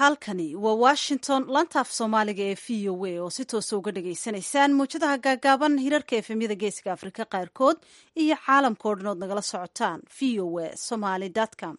halkani waa washington lantaaf soomaaliga ee v o a oo si toosa uga dhagaysanaysaan muwjadaha gaagaaban hirarka efemyada geeska afrika qaarkood iyo caalamka o dhan ood nagala socotaan v o a somaly com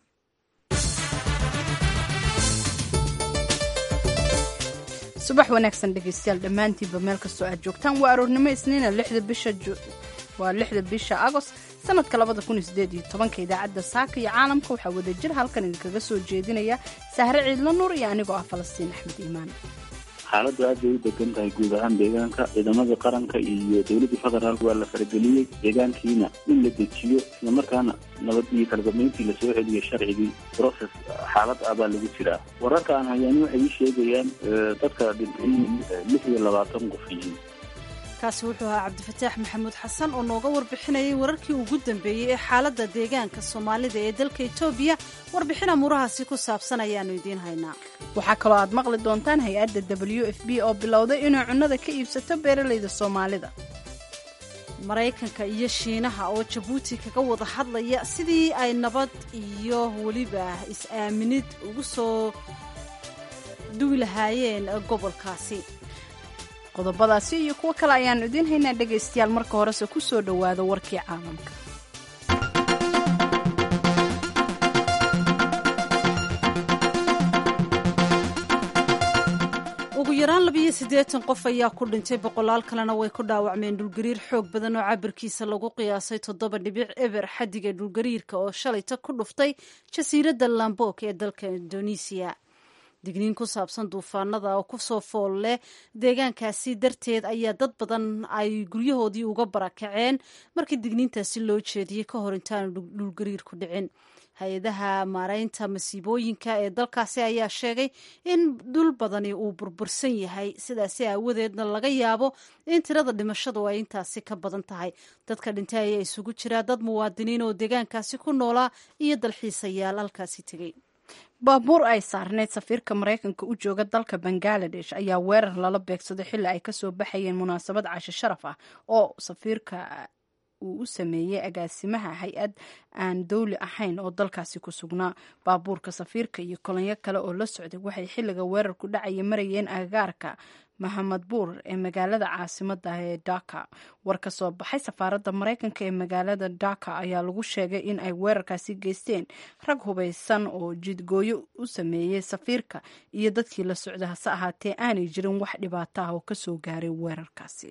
subax wanaagsan dhegaystayaal dhammaantiinba meel kastoo aad joogtaan waa aroornimo isniina waa lixda bisha agost sanadka labada kun iyo sideed iyo tobanka idaacadda saaka iyo caalamka waxaa wadajir halkan idinkaga soo jeedinaya sahre ciidlo nuur iyo anigoo ah falastiin axmed iimaan xaaladdu aad bay u degan tahay guud ahaan deegaanka ciidamadii qaranka iyo dowladdii federaalk waa la farageliyey deegaankiina in la dejiyo islamarkaana nabad iyo kalgamayntii lasoo celiyo sharcigii process xaalad ah baa lagu jiraa wararka aan hayaani waxay ii sheegayaan dadka dhintay lix iyo labaatan qof yihiin kaasi wuxuu ahaa cabdifataax maxamuud xasan oo nooga warbixinayay wararkii ugu dambeeyey ee xaaladda deegaanka soomaalida ee dalka etoobiya warbixin amuurahaasi ku saabsan ayaanu idiin haynaa waxaa kaloo aad maqli doontaan hay-adda w f b oo bilowday inay cunnada ka iibsato beeralayda soomaalida maraykanka iyo shiinaha oo jabuuti kaga wada hadlaya sidii ay nabad iyo weliba is-aaminid ugu soo duwi lahaayeen gobolkaasi qodobadaasi iyo kuwo kale ayaannu idiin haynaa dhegaystayaal marka horese ku soo dhowaada warkii caalamka ugu yaraan labiyo siddeetan qof ayaa ku dhintay boqolaal kalena way ku dhaawacmeen dhulgariir xoog badan oo cabirkiisa lagu qiyaasay toddoba dhibic eber xaddiga dhulgariirka oo shalayta ku dhuftay jasiiradda lambok ee dalka indonesiya digniin ku saabsan duufaanada oo kusoo fool leh deegaankaasi darteed ayaa dad badan ay guryahoodii uga barakaceen markii digniintaasi loo jeediyey ka hor intaanu dhulgariir ku dhicin hay-adaha maareynta masiibooyinka ee dalkaasi ayaa sheegay in dhul badani uu burbursan yahay sidaasi aawadeedna laga yaabo in tirada dhimashadu ay intaasi ka badan tahay dadka dhintay ayaa isugu jiraa dad muwaadiniin oo deegaankaasi ku noolaa iyo dalxiisayaal halkaasi tegey baabuur ay saarneyd safiirka maraykanka u jooga dalka bangaladesh ayaa weerar lala beegsaday xilli ay kasoo baxayeen munaasabad casho sharaf ah oo safiirka uu u sameeyey agaasimaha hay-ad aan dowli ahayn oo dalkaasi ku sugnaa baabuurka safiirka iyo kolonyo kale oo la socday waxay xilliga weerarku dhacaya marayeen agagaarka mahamad buur ee magaalada caasimada ee dhaka war ka soo baxay safaaradda maraykanka ee magaalada dhaka ayaa lagu sheegay in ay weerarkaasi geysteen rag hubaysan oo jidgooyo u sameeyey safiirka iyo dadkii la socda hase ahaatee aanay jirin wax dhibaato ah oo kasoo gaaray weerarkaasi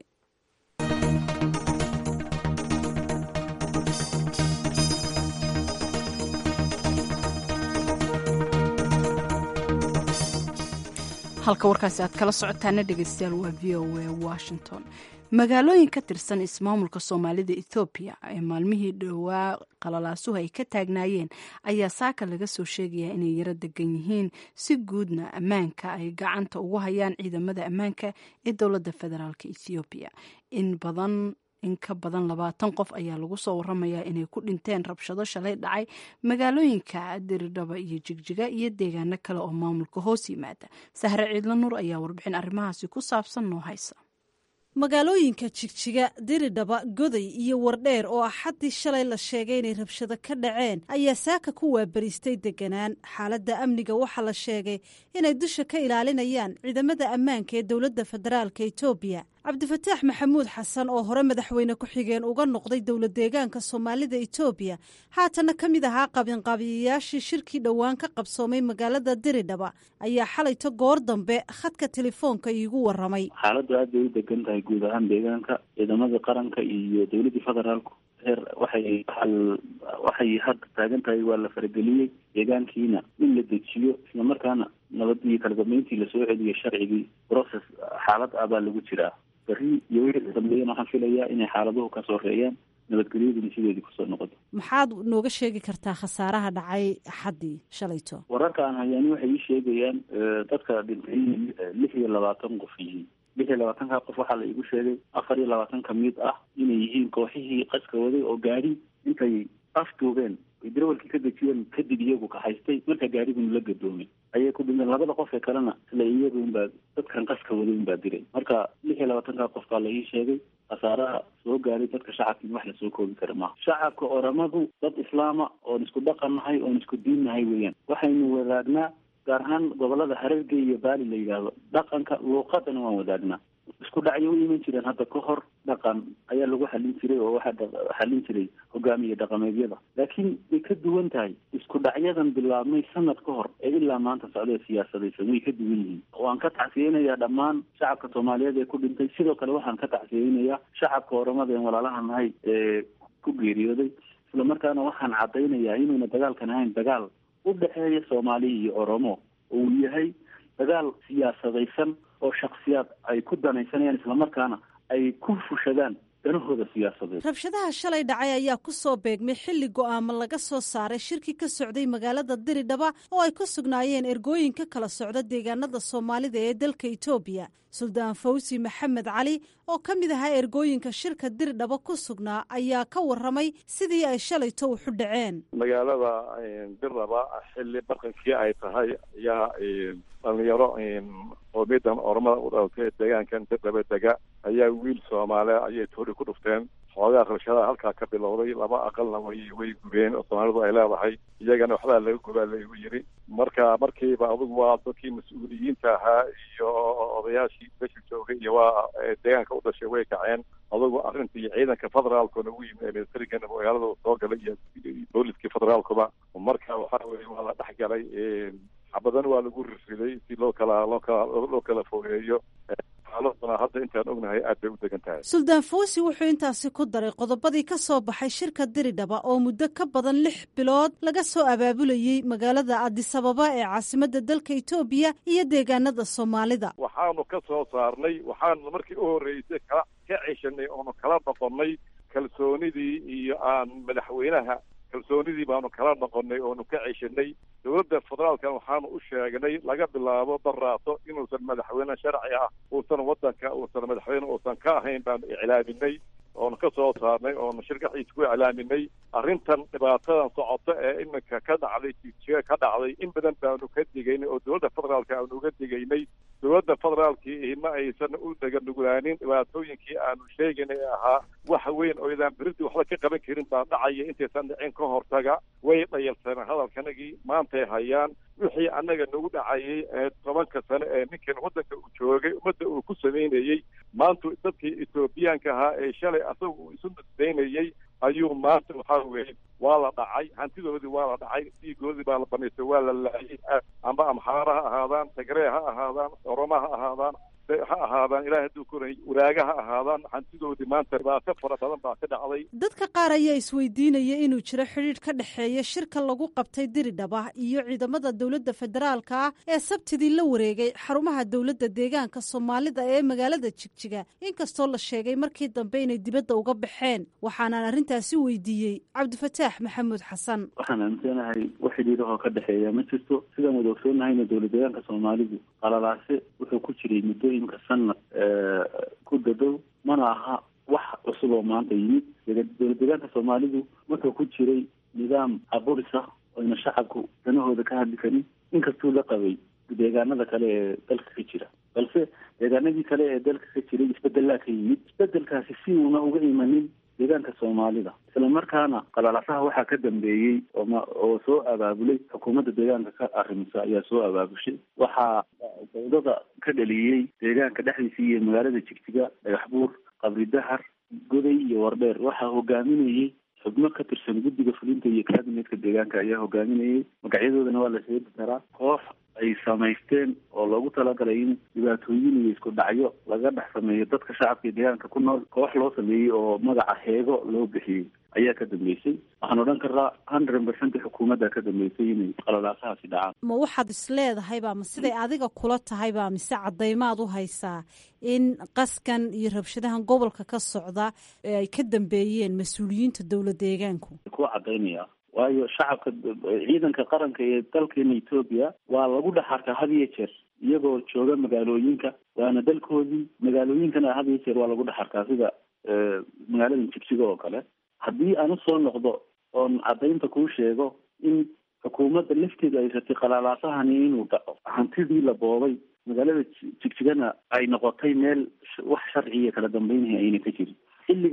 halka warkaasi aad kala socotaana dhegeystayaal waa v o a washington magaalooyin ka tirsan ismaamulka soomaalida ethoobiya ee maalmihii dhowaa qalalaasuhu ay ka taagnaayeen ayaa saaka laga soo sheegayaa inay yaro degan yihiin si guudna ammaanka ay gacanta ugu hayaan ciidamada ammaanka ee dowladda federaalk ethoobiya in badan in ka badan labaatan qof ayaa lagu soo waramayaa inay ku dhinteen rabshado shalay dhacay magaalooyinka diridhaba iyo jigjiga iyo deegaano kale oo maamulka hoos yimaada sahre ciidlo nuur ayaa warbixin arrimahaasi ku saabsan noo haysa magaalooyinka jigjiga diridhaba goday iyo wardheer oo axaddii shalay la sheegay inay rabshado ka dhaceen ayaa saaka ku waabariistay deganaan xaaladda amniga waxaa la sheegay inay dusha ka ilaalinayaan ciidamada ammaanka ee dowladda federaalka etoobiya cabdifataax maxamuud xasan oo hore madaxweyne ku-xigeen uga noqday dowlad deegaanka soomaalida etoobiya haatana ka mid ahaa qabinqaabiyayaashii shirkii dhowaan ka qabsoomay magaalada diridhaba ayaa xalayto goor dambe khadka telefoonka iigu waramay xaaladdu aad bay u degan tahay guud ahaan deegaanka ciidamadii qaranka iyo dowladdii federaalku heer waxay waxay hadda taagan tahay waa la farageliyey deegaankiina in la dejiyo islamarkaana nabad iyo kalgamayntii lasoo celiyo sharcigii process xaalad ah baa lagu jiraa beri iyo wixii dambeeyana waxaan filayaa inay xaaladuhu ka soreeyaan nabadgelyaduna sideedii kusoo noqoto maxaad nooga sheegi kartaa khasaaraha dhacay axaddii shalayto wararka aan hayaani waxay ii sheegayaan dadka dhintay lix iyo labaatan qof yihiin lix iyo labaatanka qof waxaa la iigu sheegay afar iyo labaatan ka mid ah inay yihiin kooxihii qaska waday oo gaari intay afduubeen ay darawalkii ka dejiyeen kadib iyagu kahaystay marka gaariguna la gadoomay ayay ku dhinteen labada qof ee kalena isla iyagu unbaa dadkan qaska waday unbaa diray marka lix iyo labaatanka qof baa la ii sheegay khasaaraha soo gaaray dadka shacabka in wax lasoo koobi kara maaha shacabka oramadu dad islaama oon isku dhaqan nahay oon isku diin nahay weeyaan waxaynu wadaagnaa gaar ahaan gobolada harerge iyo baali la yidhaahdo dhaqanka luuqadana waan wadaagnaa isku dhacyo u iman jireen hadda ka hor dhaqan ayaa lagu xallin jiray oo waxaa xallin jiray hogaamiye dhaqameedyada laakiin way ka duwan tahay isku dhacyadan bilaabmay sanad ka hor ee ilaa maanta socdee siyaasadaysan way ka duwan yihiin waan ka tacsiyeynayaa dhammaan shacabka soomaaliyeed ee ku dhintay sidoo kale waxaan ka tacsiyeynayaa shacabka oramada en walaalaha nahay ee ku geeriyooday isla markaana waxaan caddaynayaa inuuna dagaalkan ahayn dagaal u dhexeeya soomaaliya iyo oromo oo uu yahay dagaal siyaasadaysan oo shaksiyaad ay ku danaysanayaan islamarkaana ay ku fushadaan danahooda siyaasadeed rabshadaha shalay dhacay ayaa ku soo beegmay xilli go'aamo laga soo saaray shirki ka socday magaalada diridhaba oo ay ku sugnaayeen ergooyin ka kala socda deegaanada soomaalida ee dalka etoobiya suldaan fawsi maxamed cali oo ka mid ahaa ergooyinka shirka diridhaba ku sugnaa ayaa ka waramay sidii ay shalayto uxu dhaceen magaalada dirdhaba xilli barqankii ay tahay ayaa dhalinyaro qoomiyadan ormada u dhalatay deegaankan dirdhaba dega ayaa wiil soomaaliya ayay toori ku dhufteen xoogaa rabshadaha halkaa ka bilowday laba aqalna way way gubeen oo soomaalidu ay leedahay iyagana waxbaa laga gubaa laygu yiri marka markiiba adugu waa dadkii mas-uuliyiinta ahaa iyo odayaashii besha joogay iyo waa deegaanka u dhashay way kaceen adugu arrintii ciidanka federaalkuna u yimid ee militarigana magaalada soo galay iyo booliskii federaalkuba marka waxa weye waa la dhex galay xabadan waa lagu rirriday si loo kala loo kala loo kala fogeeyo xaaladuna hadda intaan ognahay aad bay u degan tahay suldaan fawsi wuxuu intaasi ku daray qodobadii ka soo baxay shirka diridhaba oo muddo ka badan lix bilood laga soo abaabulayey magaalada adisababa ee caasimadda dalka etoobiya iyo deegaanada soomaalida waxaanu ka soo saarnay waxaanu markii u horreysay kala ka ceshanay oonu kala noqonnay kalsoonidii iyo aan madaxweynaha kalsoonidii baanu kala noqonnay oonu ka ceshanay dowladda federaalkan waxaanu u sheegnay laga bilaabo daraato inuusan madaxweyne sharci ah uusan waddanka uusan madaxweyne uusan ka ahayn baanu iclaaminay oonu ka soo saarnay oonu shirkaxiisa ku iclaaminay arrintan dhibaatadan socoto ee iminka ka dhacday jijiga ka dhacday in badan baanu ka digaynay oo dowladda federaalka aanu uga digaynay dowladda federaalkii ma aysan u daganugulaanin dhibaatooyinkii aanu sheegaynay ee ahaa wax weyn oo idaan beridii waxba ka qaban karin baa dhacaya intaysan dhicin ka hortaga way dhayalsaneen hadalkanagii maantay hayaan wixii annaga nagu dhacayay ee tobanka sane ee ninkan waddanka uu joogay ummadda uu ku samaynayey maanta dadkii etoobiyaanka ahaa ee shalay asaga uu isu nisbaynayey ayuu maanta waxaa weeye waa la dhacay hantidoodii waa la dhacay dhiigoodii baa la banaystay waa la laayay amba amxaara ha ahaadaan tagree ha ahaadaan oroma ha ahaadaan ha ahaadaan ilahay hadduu koray waraaga ha ahaadaan hantidoodii maanta dhibaato fara badan baa ka dhacday dadka qaar ayaa isweydiinaya inuu jiro xidhiidh ka dhexeeya shirka lagu qabtay diridhaba iyo ciidamada dowladda federaalka ah ee sabtidii la wareegay xarumaha dowladda deegaanka soomaalida ee magaalada jigjiga inkastoo la sheegay markii dambe inay dibadda uga baxeen waxaanaan arrintaasi weydiiyey cabdifataax maxamuud xasan waxaan aaminsanahay wax xidhiidahoo ka dhexeeya ma jirto sidaan wada ogsoonnahayna dowlad deegaanka soomaalidu qalalaase wuxuu ku jiray muddooyinka sanad ku dadow mana aha wax cusub oo maanta yimid dowlad deegaanka soomaalidu wuxuu ku jiray nidaam aburis ah oyna shacabku danahooda ka hadli karin inkastuu la qabay deegaanada kale ee dalka ka jira balse deegaanadii kale ee dalka ka jiray isbedelaa ka yimid isbedelkaasi si uuna uga imanin deegaanka soomaalida isla markaana qalalasaha waxaa ka dambeeyey ooma oo soo abaabulay xukuumadda deegaanka ka arrimisa ayaa soo abaabushay waxaa dawdada ka dhaliyey deegaanka dhexdiisa iyo magaalada jigjiga dhagax buur qabri dahar goday iyo wardheer waxaa hogaaminayey xubno ka tirsan guddiga fulinta iyo kaabinetka deegaanka ayaa hogaaminayay magacyadoodana waa la sheegi karaa koox ay samaysteen oo loogu talagalay in dhibaatooyin iyo isku dhacyo laga dhex sameeyo dadka shacabka iyo deegaanka ku nool koox loo sameeyey oo magaca heego loo bixiyey ayaa ka dambeysay waxaan odhan karaa hundred percent xukuumadda ka dambeysay inay qalalaasahaasi dhacaan ma waxaad is leedahayba ma siday adiga kula tahayba mise caddaymaad u haysaa in qaskan iyo rabshadahan gobolka ka socda ee ay ka dambeeyeen mas-uuliyiinta dowlad deegaanku kuwa caddaynaya waayo shacabka ciidanka qaranka ee dalkeena etoobiya waa lagu dhex arkaa had iyo jeer iyagoo jooga magaalooyinka waana dalkoodii magaalooyinkana had iyo jeer waa lagu dhex arkaa sida magaalada jigjiga oo kale haddii aan usoo noqdo oon caddaynta kuu sheego in xukuumadda lafteeda ay ratay qalalaasahani inuu dhaco hantidii la boobay magaalada jigjigana ay noqotay meel wax sharciya kala dambeynaya ayna ka jirin xilligaas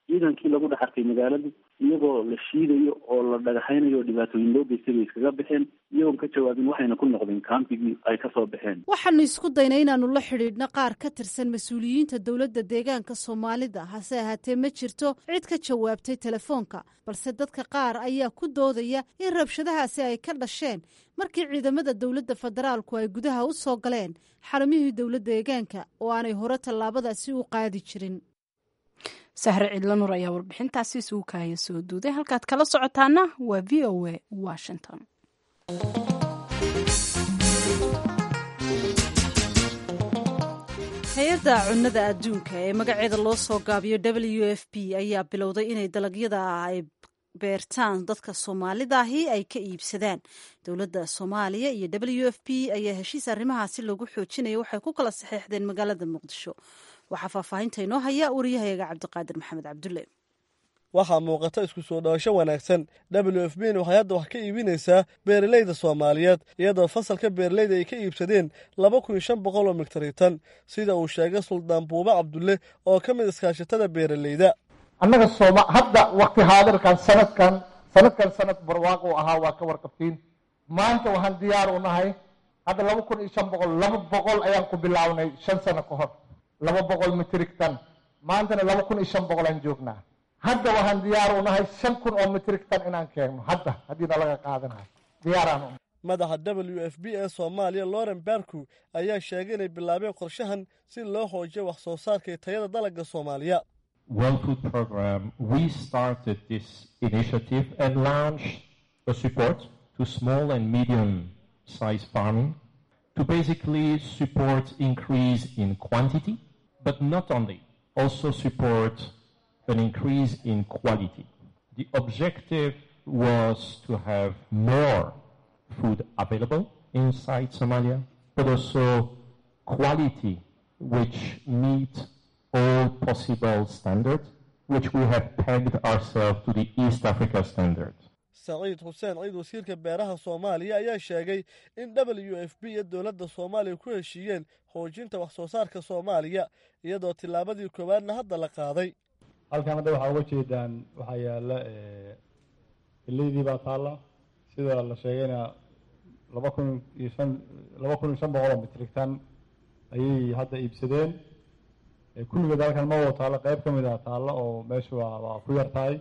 ciidankii lagu dhex arkay magaaladu iyagoo la shiidayo oo la dhagaxaynayo oo dhibaatooyin loo geystay bay iskaga baxeen iyagoon ka jawaabin waxayna ku noqdeen kaambigii ay kasoo baxeen waxaanu isku daynay inaanu la xidhiidhno qaar ka tirsan mas-uuliyiinta dowladda deegaanka soomaalida hase ahaatee ma jirto cid ka jawaabtay telefoonka balse dadka qaar ayaa ku doodaya in rabshadahaasi ay ka dhasheen markii ciidamada dowladda federaalku ay gudaha u soo galeen xaramihii dowladda deegaanka oo aanay hore tallaabadaasi u qaadi jirin sahre cidlo nur ayaa warbixintaasi isugu kaaya soo duuday halkaad kala socotaana waa v o a washington hay-adda cunnada adduunka ee magaceeda loo soo gaabiyo w f p ayaa bilowday inay dalagyada ay beertaan dadka soomaalidaahi ay ka iibsadaan dowladda soomaaliya iyo w f p ayaa heshiis arrimahaasi lagu xoojinaya waxay ku kala saxeexdeen magaalada muqdisho waxaa faahfaahinta inoo haya wariyahayaga cabdiqaadir maxamed cabdulle waxaa muuqata isku soo dhawasho wanaagsan w f b n waxay hadda wax ka iibinaysaa beeralayda soomaaliyeed iyadoo fasalka beeralayda ay ka iibsadeen laba kun iyo shan boqol oo miktaritan sida uu sheegay suldaan buube cabdulle oo ka mid iskaashatada beeralayda annaga sooma hadda wakti haadirkan sanadkan sanadkan sanad barwaaqo ahaa waa ka warqabtiin maanta waxaan diyaar u nahay hadda laba kun iyo shan boqol laba boqol ayaan ku bilaabnay shan sano ka hor laba boqol mitrig tan maantana laba kun iyo shan boqol aan joognaa hadda waxaan diyaar u nahay shan kun oo mitrig tan inaan keenno hadda haddiina laga qaadanayo diyaaraan u madaxa w f b ee soomaaliya loren barku ayaa sheegay inay bilaabeen qorshahan si loo xoojiyo wax soo saarka iyo tayada dalagga soomaaliya World Food Program, we started this initiative and launched a support to small and medium sized farming to basically support increase in quantity, but not only, also support an increase in quality. The objective was to have more food available inside Somalia, but also quality which meet all possible standards, which we have pegged ourselves to the East Africa standard. saciid xuseen ciid wasiirka beeraha soomaaliya ayaa sheegay in w f b iyo dowladda soomaaliya ku heshiiyeen xoojinta wax soo saarka soomaaliya iyadoo tillaabadii koowaadna hadda la qaaday halkan hadda waxaa uga jeedaan waxaa yaala geleydii baa taalla sida la sheegayna laba kun iyo shan laba kun iyo shan boqol oo mitrigtan ayay hadda iibsadeen kulligeed halkan ma wada taallo qayb ka mid a taallo oo meesha waa waa ku yar tahay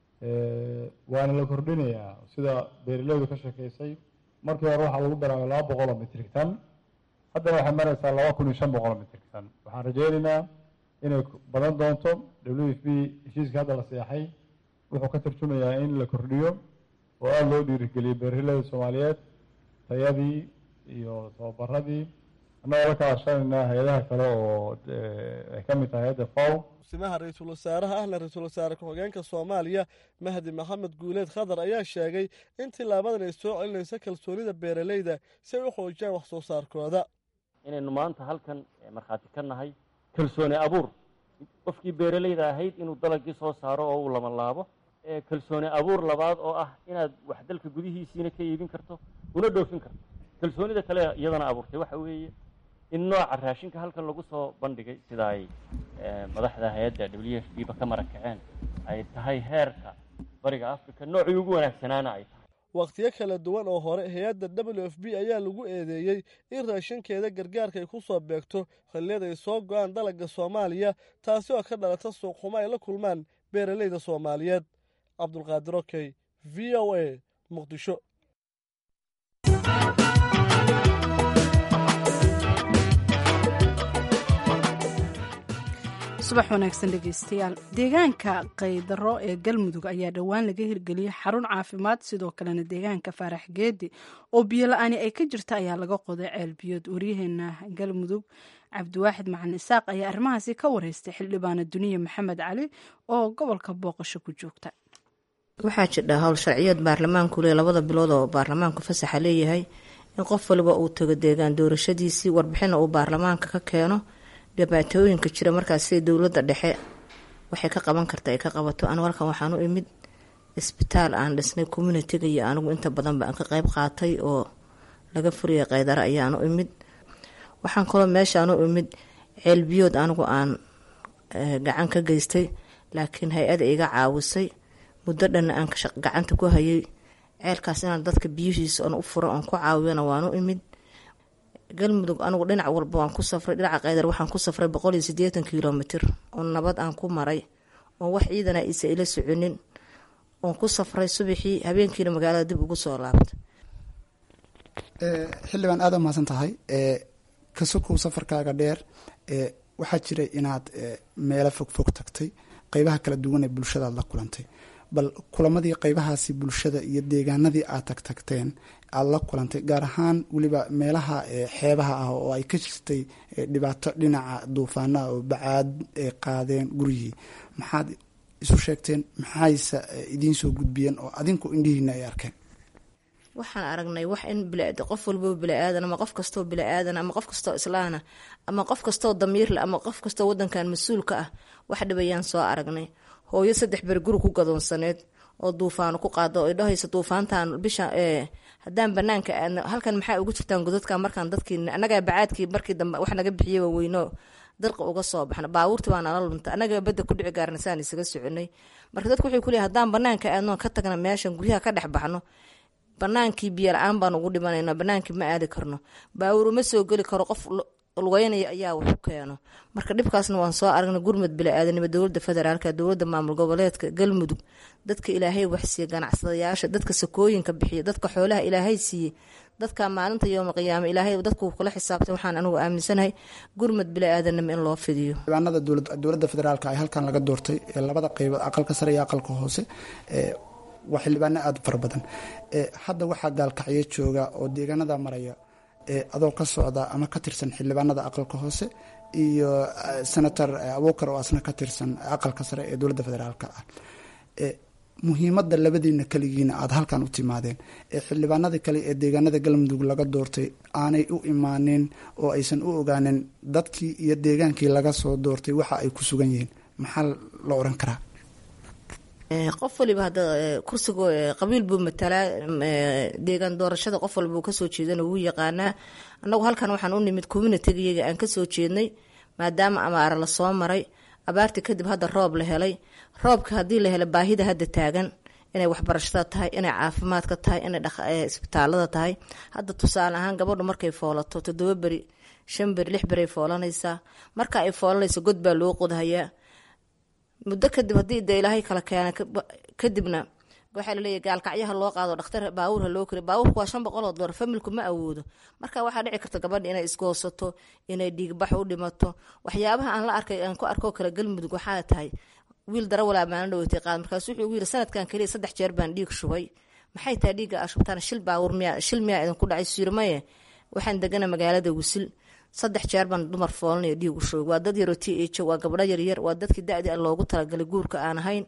waana la kordhinayaa sida beeraleydu ka sheekeysay markii hore waxaa lagu bilaabay laba boqol oo mitrig tan haddana waxay maraysaa laba kun iyo shan boqol oo mitrig tan waxaan rajeynaynaa inay badan doonto w f b heshiiska hadda la seexay wuxuu ka tarjumayaa in la kordhiyo oo aada loo dhiirigeliyo beeraleyda soomaaliyeed tayadii iyo tababaradii annagoo la kaashanaynaa hay-adaha kale oo ay ka mid tahay hay-adda faw simaha ra-iisul wasaaraha ahna ra-iisul wasaare ku-xigeenka soomaaliya mahdi maxamed guuleed khadar ayaa sheegay in tilaabadan ay soo celinayso kalsoonida beeralayda si ay u xoojiyaan wax soo saarkooda inaynu maanta halkan markhaati ka nahay kalsooni abuur qofkii beeralayda ahayd inuu dalagii soo saaro oo uu lamalaabo kalsooni abuur labaad oo ah inaad wax dalka gudihiisiina ka iibin karto una dhoofin karto kalsoonida kale iyadana abuurtay waxa weeye in nooca raashinka halkan lagu soo bandhigay sida ay madaxda hay-adda w f b ba ka marakaceen ay tahay heerka bariga africa noocii ugu wanaagsanaana ay tahay wakhtiyo kala duwan oo hore hay-adda w f b ayaa lagu eedeeyey in raashinkeeda gargaarka ay ku soo beegto xilliyada ay soo go-aan dalagga soomaaliya taasi oo ka dhalata suuqxumo ay la kulmaan beeralayda soomaaliyeed cabdulqaadir okey v o a muqdisho subax wanaagsan dhegeystayaal deegaanka kaydaro ee galmudug ayaa dhowaan laga hirgeliyey xarun caafimaad sidoo kalena deegaanka faarax geedi oo biyola-aani ay ka jirta ayaa laga qoday ceelbiyood waryaheena galmudug cabdiwaaxid macalin isaaq ayaa arrimahaasi ka wareystay xildhibaana duniya maxamed cali oo gobolka booqasho ku joogta waxaa jidha howl sharciyeed baarlamaanku le labada bilood oo baarlamaanku fasaxa leeyahay in qof waliba uu tago deegaan doorashadiisii warbixina uu baarlamaanka ka keeno dhibaatooyinka jira markaas sida dowladda dhexe waxay ka qaban karta ay ka qabato anigu halkan waxaan u imid isbitaal aan dhisnay communitiga iyo anigu inta badanba aan ka qeyb qaatay oo laga furiyay kaydaro ayaan u imid waxaan kaloo meeshaan u imid ceelbiyood anigu aan gacan ka geystay laakiin hay-ada iga caawisay muddo dhanna aan gacanta ku hayay ceelkaas inaan dadka biyuhiisa oon u furo oon ku caawiyana waan u imid galmudug anigu dhinac walba waan ku safray dhinaca qaydar waxaan ku safray boqol iyo sideetan kilomitr oo nabad aan ku maray oon wax ciidana isa ila soconin oon ku safray subaxii habeenkiina magaalada dib ugu soo laabta xildhibaan aada umahadsan tahay kasukow safarkaaga dheer waxaa jiray inaad meelo fog fog tagtay qeybaha kala duwan ee bulshadaad la kulantay bal kulamadii qeybahaasi bulshada iyo deegaanadii aad tag tagteen aada la kulantay gaar ahaan weliba meelaha xeebaha ah oo ay ka jirtay dhibaato dhinaca duufaanaha oo bacaad ay qaadeen guryihii maxaad isu sheegteen maxayse idiin soo gudbiyeen oo adinku indhihiina ay arkeen waxaan aragnay wax in qof walboo bili-aadan ama qof kastoo bili-aadan ama qof kastoo islaana ama qof kastoo damiirle ama qof kastoo wadankan mas-uulka ah wax dhibayaan soo aragnay hooyo saddex beri guri ku gadoonsaneed oo duufaano ku qaado ay dhahayso duufaantan bisha haddaan banaanka aadno halkan maxaa ugu jirtaan godadka markaan dadkii annagaa bacaadkii markii dambe wax naga bixiyay weyno dalqa uga soo baxna baabuurtii baa nala lunta annagaa badda ku dhici gaarna saan isaga soconay marka dadku waxay kuleeyahay haddaan banaanka aadno ka tagna meeshan guryaha ka dhex baxno banaankii biyo la-aan baan ugu dhimanayna banaankii ma aadi karno baawur uma soo geli karo qof lugeynaya ayaa wax u keeno marka dhibkaasna waan soo aragnay gurmud bili-aadanimo dowlada federaalk dowlada maamul goboleedka galmudug dadka ilaahay waxsiiye ganacsadayaasha dadka sakooyinka bixiya dadka xoolaha ilaahay siiye dadka maalinta yooma qiyaame ilaahay dadku kula xisaabtay waxaan anigu aaminsanahay gurmud bili-aadanimo in loo fidiyo xildhibaanada dowlada federaalk ay halkan laga doortay ee labada qeybood aqalka sare iyo aqalka hoose waa xildhibaano aada fara badan hadda waxaa gaalkacyo jooga oo deegaanada maraya adoo ka socda ama ka tirsan xildhibaanada aqalka hoose iyo senator abuukar oo asna ka tirsan aqalka sare ee dowladda federaalk ah muhiimadda labadiina keligiina aada halkan u timaadeen ee xildhibaanada kale ee deegaanada galmudug laga doortay aanay u imaanin oo aysan u ogaanin dadkii iyo deegaankii laga soo doortay waxa ay ku sugan yihiin maxaa la oran karaa qof waliba hadda kursiga qabiil buu matalaa deegaan doorashada qof walbuu kasoo jeedana wuu yaqaanaa annagu halkan waxaan u nimid communitigayaga aan kasoo jeednay maadaama amaara lasoo maray abaartii kadib hadda roob la helay roobka haddii la helo baahida hadda taagan inay waxbarashada tahay inay caafimaadka tahay inay isbitaalada tahay hadda tusaale ahaan gabadhu markay foolato toddoba beri shan beri lix beri ay foolanaysaa marka ay foolanayso god baa loo qodhayaa muddo kadib haddii de ilaahay kala keena kadibna waxaa laleeyahy gaalkacyaha loo qaado dhakhtar baawur ha loo kariy baawurku waa shan boqol oo dolar familku ma awoodo marka waxaa dhici karta gabadha inay isgoosato inay dhiigbax u dhimato waxyaabaha aan la arkay aan ku arkoo kale galmudug waxaa tahay wiil darawalaa maalin dhaweytay qaad markaas wuxuu ugu yiri sanadkan keliya saddex jeer baan dhiig shubay maxay tahay dhiigga aa shubtaan shil baawur miyaa shil miyaa idinku dhacay siirmaye waxaan degana magaalada wisil saddex jeer baan dumar foolanaya dhiig u shoog waa dad yaroo t h waa gabdho yaryar waa dadkii da-dii loogu talagalay guurka aan ahayn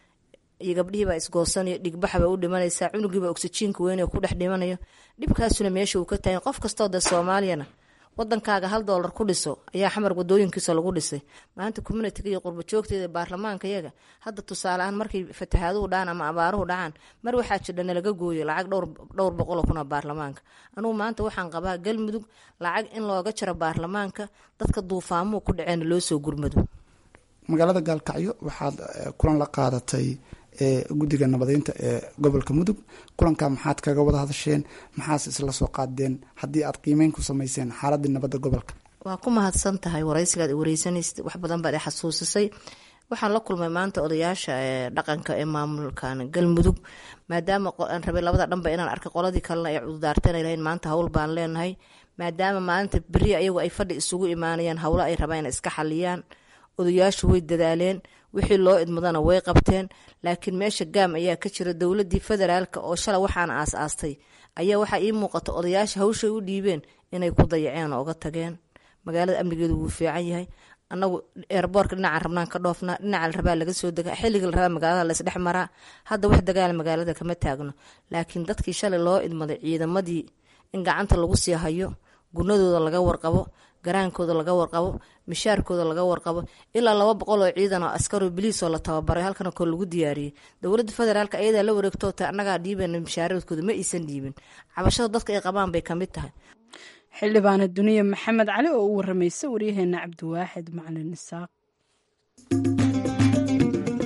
iyo gabdhihiibaa isgoosanaya dhigbaxbaa u dhimanaysaa cunugiibaa oksijiinka weyn ku dhex dhimanayo dhibkaasuna meesha uu ka tahay qof kastoo de soomaaliyana wadankaaga hal doolar ku dhiso ayaa xamar wadooyinkiisa lagu dhisay maanta communitiga iyo qurba joogteeda baarlamaanka yaga hadda tusaale ahaan markay fatahaaduhu dhacaan ama abaaruhu dhacaan mar waxaa jirdha nalaga gooyo lacag dhowr boqoloo kuna baarlamaanka anugu maanta waxaan qabaa galmudug lacag in looga jaro baarlamaanka dadka duufaamuhu ku dhaceen loo soo gurmado magaalada gaalkacyo waxaad kulan la qaadatay guddiga nabadeynta ee gobolka mudug kulanka maxaad kaga wada hadasheen maxaase isla soo qaadeen haddii aad qiimeyn ku sameyseen xaaladii nabadda gobolka waa ku mahadsan tahay waraysigaad wareysanaysa wax badan baad i xasuusisay waxaan la kulmay maanta odayaasha dhaqanka ee maamulkan galmudug maadaama aan rabay labada dhanba inaan arkay qoladii kalena ay cududaarteen ay lahayn maanta hawl baan leenahay maadaama maalinta beri ayagu ay fadhi isugu imaanayaan howlo ay rabaan inay iska xaliyaan odayaashu way dadaaleen wixii loo idmadana way qabteen laakiin meesha gaam ayaa ka jira dowladii federaalk oo shala waxaan aas-aastay ayaa waxaa ii muuqata odayaasha hawshay u dhiibeen inay ku dayaceen oo uga tageen magaalada amnigeedu wuu fiican yahay anagu eerboorka dhinacan rabnaan ka dhoofnaa dhinaca la rabaa laga soo degaa xilliga la rabaa magaalada laysdhex maraa hadda wax dagaala magaalada kama taagno laakiin dadkii shalay loo idmaday ciidamadii in gacanta lagu sii hayo gunadooda laga warqabo garaankooda laga warqabo mishaarkooda laga warqabo ilaa laba boqol oo ciidan oo askaroo biliisoo la tababaray halkana koo lagu diyaariyey dowladda federaalk ayadaa la wareegto ta annagaa dhiibana mishaaradkooda ma aysan dhiibin cabashada dadka ay qabaan bay kamid tahay xildhibaana duniya maxamed cali oo u waramaysa waryaheena cabdiwaaxid macalin isaaq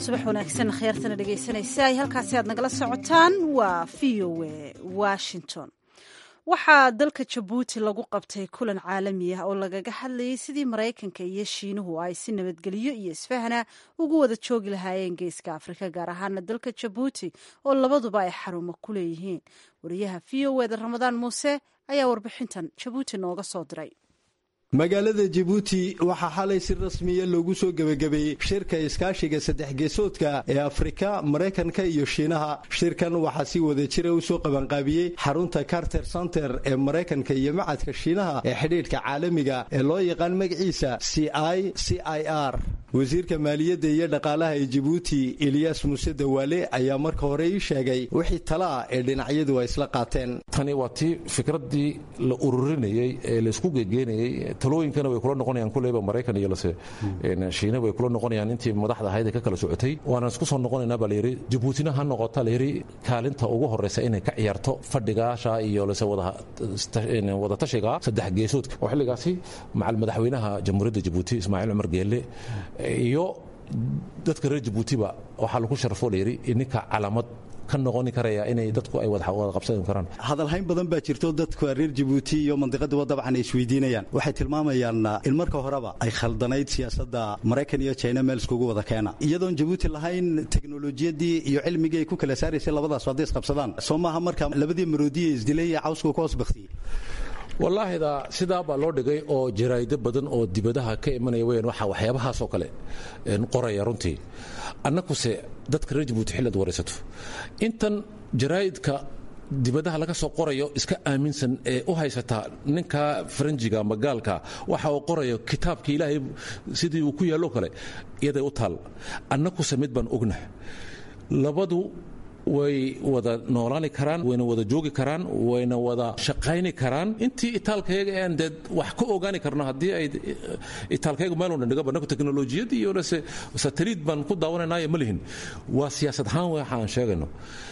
subax wanaagsan khyaartana dhegaysanaysa ay halkaasi aad nagala socotaan waa v o a washington waxaa dalka jabuuti lagu qabtay kulan caalami ah oo lagaga hadlayay sidii maraykanka iyo shiinuhu ay si nabadgelyo iyo isfahana ugu wada joogi lahaayeen geeska afrika gaar ahaana dalka jabuuti oo labaduba ay xarumo ku leeyihiin wariyaha v o eda ramadaan muuse ayaa warbixintan jabuuti nooga soo diray magaalada jabuuti waxaa xalay si rasmiya loogu soo gebagabeeyey shirka iskaashiga saddex geesoodka ee afrika maraykanka iyo shiinaha shirkan waxaa si wada jira u soo qabanqaabiyey xarunta carter center ee maraykanka iyo macadka shiinaha ee xidhiidhka caalamiga ee loo yaqaan magaciisa c i c i r wasiirka maaliyadda iyo dhaqaalaha ee jabuuti eliyas muuse dawaale ayaa marka hore ii sheegay wixii tala ah ee dhinacyadu ay isla qaateen tani waa tii fikraddii la ururinayey ee laisku gegeynayey talooyinkana way kula noqonayaan kuleyba maraykan iyo lase shiina way kula noqonayaan intii madaxda ahayd ee ka kala socotay waana isku soo noqonaynaa baa layidhi jabuutina ha noqota layidhi kaalinta ugu horreysa inay ka ciyaarto fadhigaasha iyo lase wada tashiga saddex geesoodka oo xilligaasi macal madaxweynaha jamhuuriyadda jabuuti ismaaciil cumar geelle iyo dadka reer jabuutiba waxaa lagu sharafo layidhi ninka calaamad ka noqoni karaya inay dadku ay wada qabsan karaan hadalhayn badan baa jirto dadka reer jabuuti iyo mandiqaduba dabcan ay isweydiinayaan waxay tilmaamayaan in marka horeba ay khaldanayd siyaasadda maraykan iyo china meel iskugu wada keena iyadoon jabuuti lahayn teknolojiyadii iyo cilmigii ay ku kala saaraysay labadaas hadday isqabsadaan soo maaha marka labadii maroodiye isdilay iyo cawsku ka hoos baktiyey wallaahida sidaa baa loo dhigay oo jaraa'ido badan oo dibadaha ka imanaya weyaan waxa waxyaabahaasoo kale qoraya runtii annakuse dadka reer jabuuti xilliad waraysato intan jaraa'idka dibadaha laga soo qorayo iska aaminsan ee u haysataa ninka faranjiga ama gaalka waxa uu qorayo kitaabka ilaahay sidii uu ku yaallo kale iyaday u taal annakuse mid baan ognah labadu way wada noolaani karaan wayna wada joogi karaan wayna wada shaqayni karaan intii itaalkayaga aan dee wax ka ogaani karno haddii ay itaalkayaga meel dhan dhigaba naku teknolojiyad iyo lase sataliid baan ku daawanaynayo ma lihin waa siyaasad ahaan waxa aan sheegayno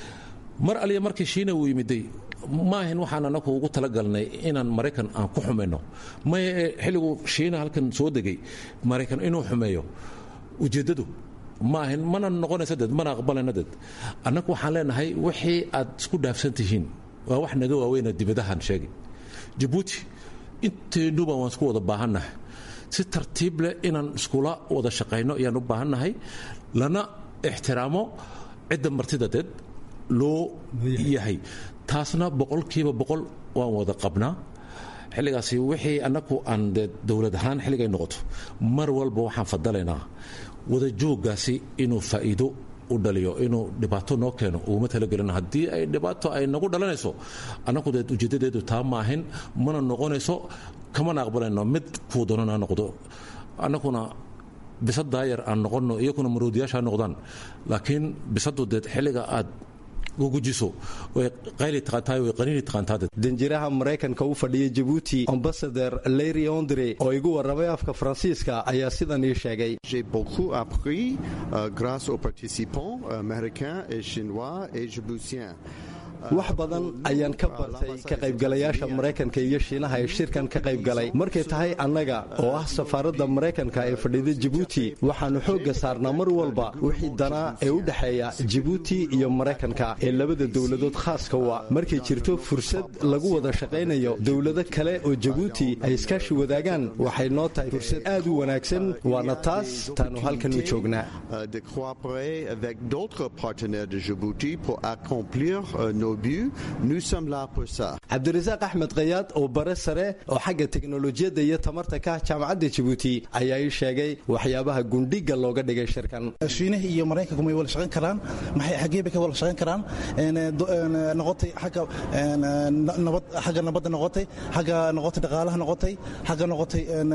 mar aliya markii shiina uu yimiday maahin waxaan anaku ugu talagalnay inaan maraykan aan ku xumayno maya xilligu shiina halkan soo degay maraykan inuu xumeeyo ujeeddadu maahan mana noqonaysa dad mana aqbalayna dad annagu waxaan leenahay wixii aad isku dhaafsan tihiin waa wax naga waaweyna dibadahan sheegay jabuuti inteennuba waan isku wada baahannahay si tartiib leh inaan iskula wada shaqayno ayaan u baahannahay lana ixtiraamo cidda martida deed loo yahay taasna boqolkiiba boqol waan wada qabnaa xilligaasi wixii annagu aan dee dowlad ahaan xilligay noqoto mar walba waxaan fadalaynaa wada jooggaasi inuu faa'iido u dhaliyo inuu dhibaato noo keeno uguma talagelin haddii ay dhibaato ay nagu dhalanayso annagu dee ujeeddadeedu taa maahin mana noqonayso kamana aqbalayno mid kuu doonana noqdo annaguna bisad daayar aan noqonno iyakuna maroodiyaasha noqdaan laakiin bisadu dee xilliga aad gugujiso way qayli taqaantahay way qaniini taqaantaade danjiraha maraykanka u fadhiya jabuuti ambasador larry ondre oo igu warramay afka faransiiska ayaa sidan ii sheegay J'ai beaucoup appris euh, grâce aux participants américains et chinois et djiboutiens. wax badan ayaan ka bartay ka qaybgalayaasha maraykanka iyo shiinaha ee shirkan ka qaybgalay markay tahay annaga oo ah safaaradda maraykanka ee fadhida jibuuti waxaannu xoogga saarnaa mar walba wixii danaa ee u dhexeeya jibuuti iyo maraykanka ee labada dowladood khaaska wa markay jirto fursad lagu wada shaqaynayo dowlado kale oo jibuuti ay iskaashi wadaagaan waxay noo tahay fursad aad u wanaagsan waana taas taannu halkan u joognaa Euh, de coopérer avec d'autres partenaires de Djibouti pour accomplir euh, nos buts. Nous sommes là pour ça. cabdirasaaq axmed kayaad oo bare sare oo xagga teknolojiyadda iyo tamarta ka ah jaamacadda jibuuti ayaa ii sheegay waxyaabaha gundhiga looga dhigay shirkan shiinaha iyo maraykanku may wada shaqayn karaan maxay xaggee bay ka wada shaqayn karaan een, do- een, noqotay xagga een, na- nabad xagga nabadda noqotay xagga noqotay dhaqaalaha noqotay xagga noqotay een,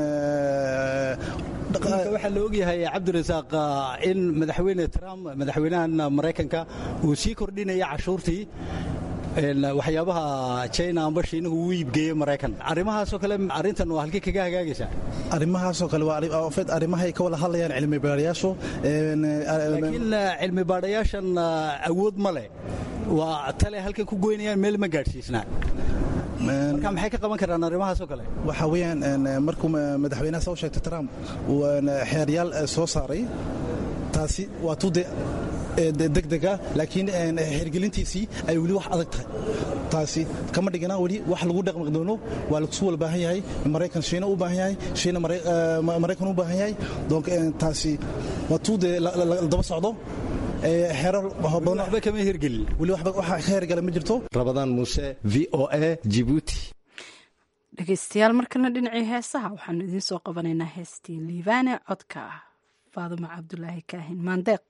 ee, Marka waxaa la ogyahay cabdirasaaq in madaxweyne trump madaxweynahan maraykanka uu sii kordhinaya cashuurtii een, waxyaabaha china amba shiinuhu uu iibgeeyey maraykan arrimahaasoo kale arrintan waa halkii kaga hagaagaysaa arrimahaasoo kale waa arri- oo fed arrimahay ka wada hadlayaan cilmi baarayaashu een, ee, laakiin cilmi baadhayaashan awood ma leh waa tale halkay ku goynayaan meel ma gaadhsiisnaa marka maxay ka qaban karaan arrimahaasoo kale waxa weeyaan een, markuu ma- madaxweynaha soo sheegtay trump uu een, xeeryaal eh, soo saaray taasi waa tuude degdega laakiin hergelintiisii ay weli wax adag tahay taasi kama dhigana weli wax lagu dhaqmi doono waa lasu wala baahan yahay maraykan shiina u baahan yahay shiina maraykan u baahan yahay donc taasi waa tuude daba socdo waxba kama hirgelin weli waxba waxa ka hergala ma jirto rabadaan muuse v o a jibuuti dhegeystayaal markana dhinacii heesaha waxaanu idiin soo qabanaynaa heestii liibaane codka ah faaduma cabdulaahi kaahin maandeeq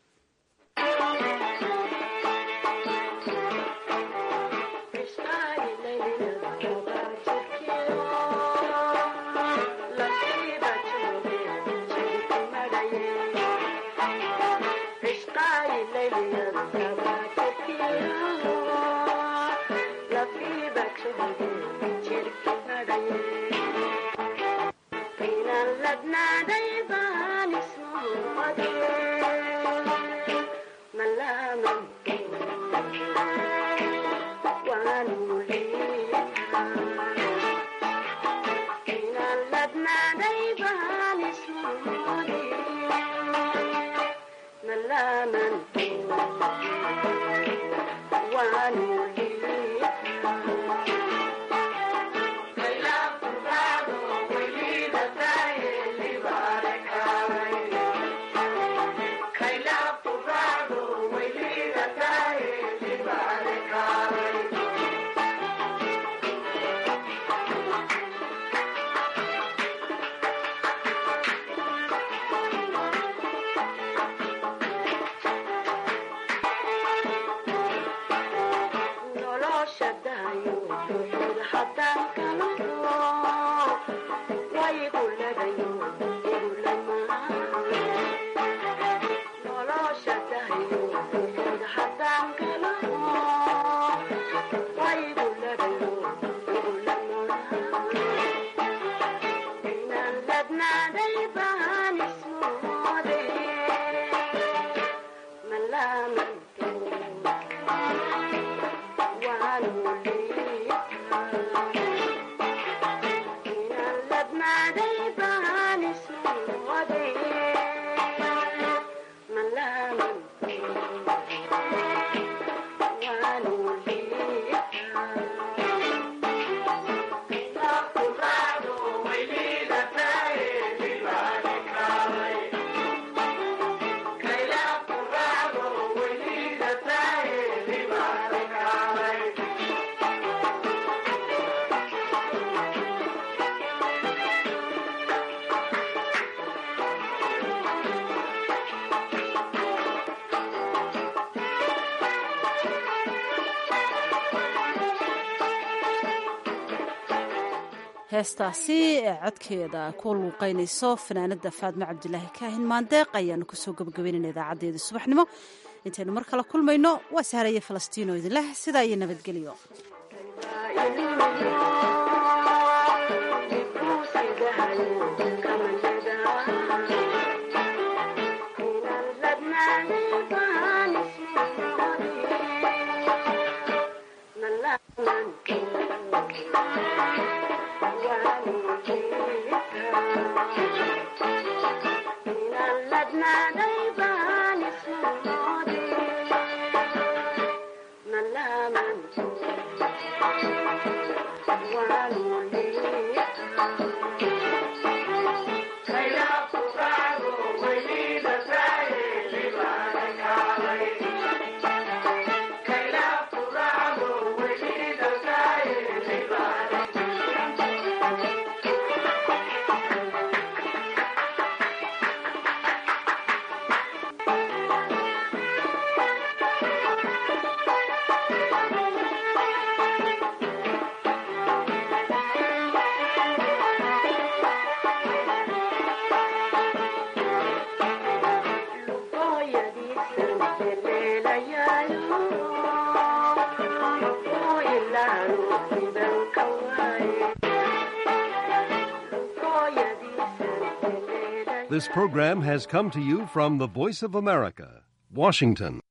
heestaasi ee codkeeda ku luuqaynayso fanaanada faadmo cabdilaahi kaahin maandeeq ayaanu kusoo gabagabaynayna idaacadeedii subaxnimo intaynu mar kale kulmayno waa saharaya falastiino idinleh sidaa iyo nabadgelyo This program has come to you from the Voice of America, Washington.